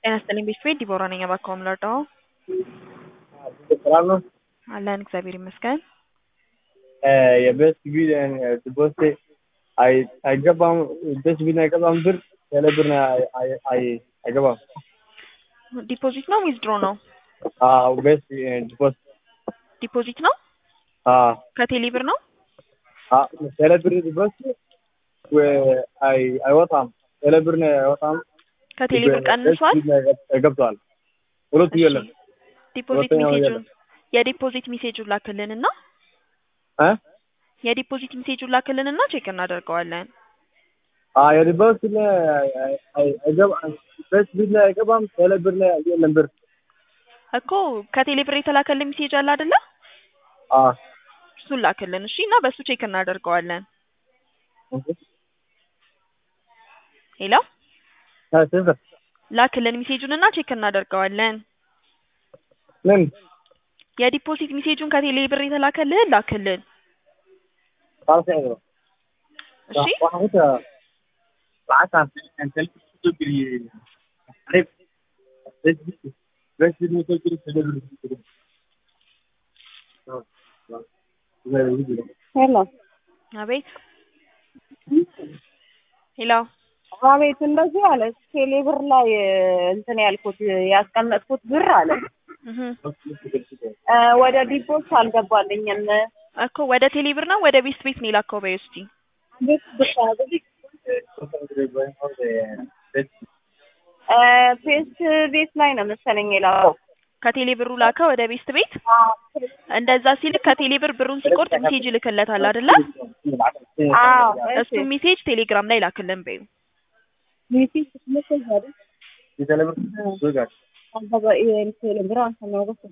ጤና ይስጥልኝ ቤተሰቤ ዲቦራ ነኝ። እባክዎ ምን ልርዳዎ? ሰላም ነው? አለን እግዚአብሔር ይመስገን። የቤት ቢል ድቦሴ አይ- አይገባም ቤት ቢል አይገባም ብር ያለ ብር አይ- አይ- አይ- አይገባም። ዲፖዚት ነው ዊዝድሮ ነው? አዎ ቤት ዲፖስ ዲፖዚት ነው? አዎ ከቴሌ ብር ነው? አዎ ያለ ብር ዲፖስ አይ- አይወጣም ያለ ብር ነው አይወጣም። ከቴሌ ብር ቀንሷል? ገብቷል። ሁለቱ እሺ። የለም ዲፖዚት ሁለተኛው ሜሴጁን የለም። የዲፖዚት ሜሴጁን ላክልንና እ የዲፖዚት ሜሴጁን ላክልንና ቼክ እናደርገዋለን። አዎ የዲፖስ ላይ አይገባም ቤት ቢል ላይ አይገባም ያለ ብር ላይ የለም ብር እኮ ከቴሌ ብር የተላከልን ሜሴጅ አለ አይደለ? አዎ እሱን ላክልን እሺ፣ እና በሱ ቼክ እናደርገዋለን። ሄሎ ስንት ላክልን ሜሴጁን እና ቼክ እናደርገዋለን። ምን የዲፖዚት ሜሴጁን ከቴሌ ብር የተላከልህን ላክልን خلاص يا جماعة እሺ። واحد بعت انت لسه بتجري عارف بس بس انه تجري تجري ሄሎ አቤት ሄሎ አቤት፣ እንደዚህ አለ። ቴሌ ብር ላይ እንትን ያልኩት ያስቀመጥኩት ብር አለ እህ እ ወደ ዲፖስ አልገባልኝም። እኮ ወደ ቴሌ ብር ነው ወደ ቤስት ቤት ነው የላከው በይ እስቲ ቤት ብቻ እ ፔስት ቤት ላይ ነው መሰለኝ የላከው። ከቴሌ ብሩ ላከ ወደ ቤስት ቤት እንደዛ ሲልክ ከቴሌ ብር ብሩን ሲቆርጥ ሜሴጅ ይልክለታል አይደለ አዎ እሱ ሜሴጅ ቴሌግራም ላይ ላክልን በይው ሜሴጅ ሜሴጅ አይደል አባባ ይሄ ቴሌ ብር አንተ ነው ገስ